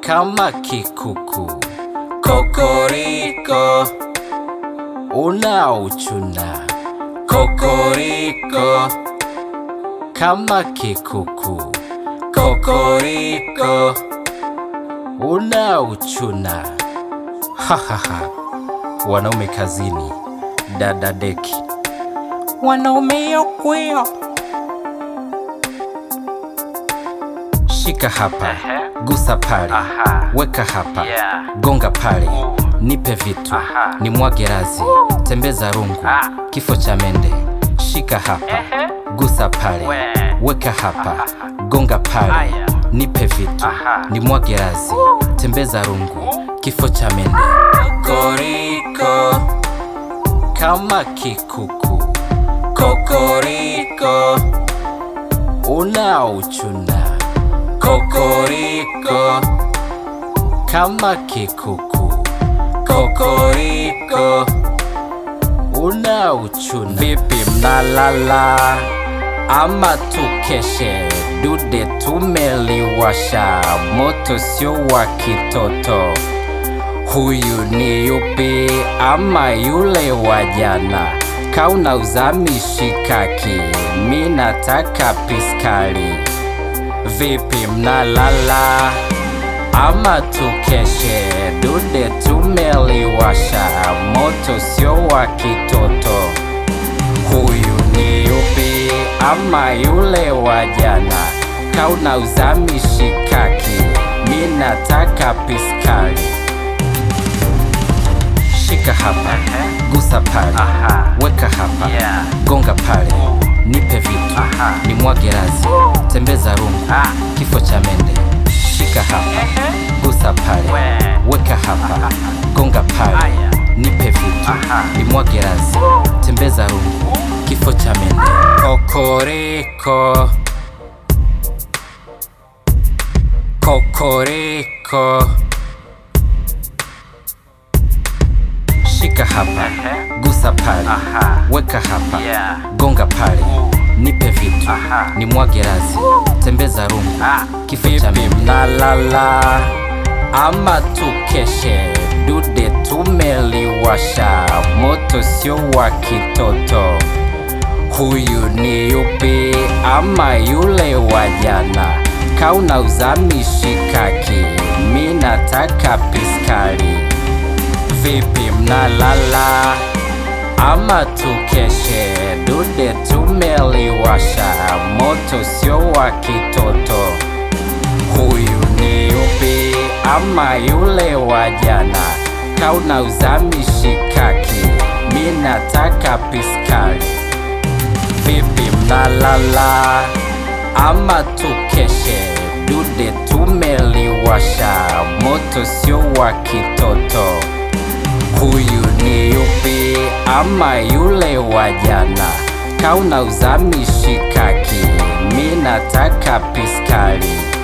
kama kikuku. Kokoriko unaochuna. Kokoriko kama kikuku. Kokoriko unaochuna. Hahaha, wanaume kazini, dada deki, wanaume yokwio. Shika hapa, gusa pale, weka hapa, gonga pale, nipe vitu, ni mwage razi, tembeza rungu, kifo cha mende. Shika hapa, gusa pale, weka hapa, gonga pale, nipe vitu, ni mwage razi, tembeza rungu, kifo cha mende. Kokoriko kama kikuku, kokoriko unaochuna. Kokoriko kama kikuku, kokoriko unaochuna. Vipi mnalala ama tukeshe? Dude tumeliwasha, moto sio wa kitoto. Huyu ni yupi ama yule wa jana? Kauna uzami shikaki, mi nataka piskali. Vipi mnalala ama tukeshe? Dude tumeliwasha, moto sio wa kitoto. Huyu ni yupi ama yule wa jana? Kauna uzami shikaki, mi nataka piskali. Shika hapa, gusa pale, weka hapa, gonga pale, nipe vitu, ni mwage razi, tembeza rungu, kifo cha mende. Shika hapa, gusa pale, weka hapa, gonga pale, nipe vitu, ni mwage razi, tembeza rungu, kifo cha mende. Kokoriko, kokoriko. Shika hapa, gusa pale, weka hapa, gonga pale, nipe vitu, ni mwage razi, tembeza rungu, kifo cha mende. Mnalala ama tukeshe? Dude tumeliwasha, moto sio wa kitoto. Huyu ni yupi ama yule wa jana? Kauna uzami shikaki, mi nataka piskali. Vipi mnalala ama tukeshe? Dude tumeliwasha, moto sio wa kitoto. Huyu ni yupi ama yule wa jana? Kauna uzami shikaki, mi nataka piskali. Vipi mnalala ama tukeshe? Dude tumeliwasha, moto sio wa kitoto. Huyu ni yupi ama yule wa jana? Kauna uzami shikaki, mi nataka piskali.